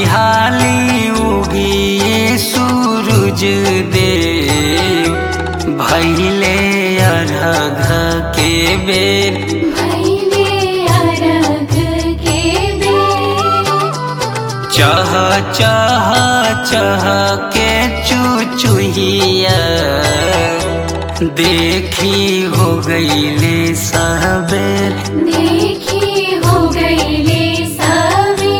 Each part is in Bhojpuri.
हाली उगिए सूरज दे भैले अरघ के बेर भैले अरघ के बेर चह चह चह के चुचुहिया देखी हो गईले सबेर देखी हो गईले सवेर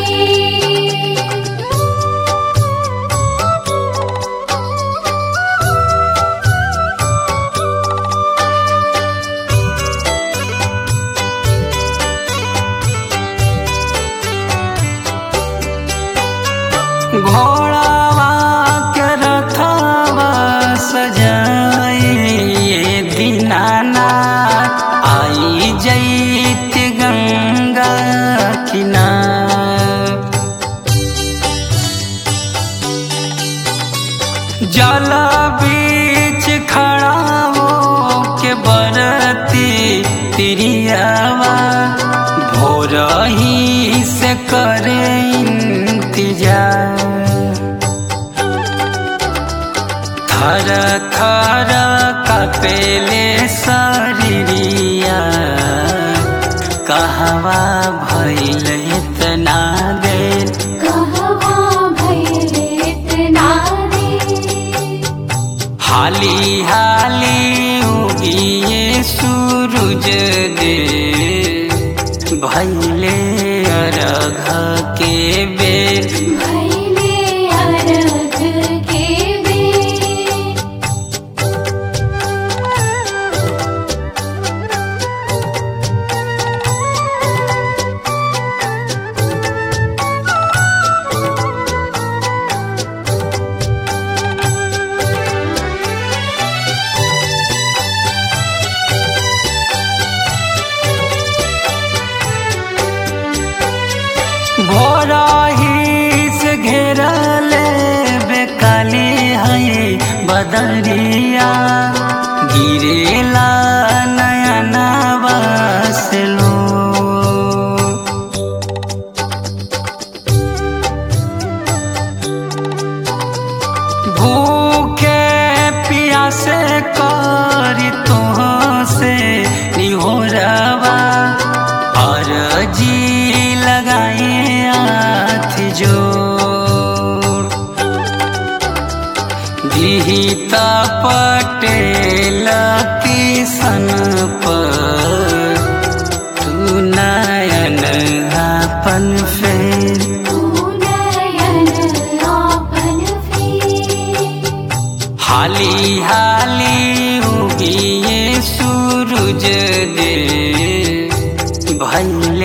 घोड़ावा के रथवा सजाए दीनानाथ आई जैत गंगा किनार जल बीच खड़ा हो के बरती तिरियावा भोर ही से करे इंतजार थर थर कपेले शरीरिया कहवा भैल इतना देर कहवा भैले इतना देर हाली हाली उगिए सूरज दे भैले अरघ के बेर भैले अरघ के बेर भोरा ही से घेरले बेकाली है बदरिया गिरेला नयना बसलो भूखे प्यासे करी तो से निहोरवा और जी लगाए हाथ जोड़ दिहिता पटेल किसन पर तू नयन अपन फेर तू नयन आपन फेर हाली हाली उगिए सूरज दे भैल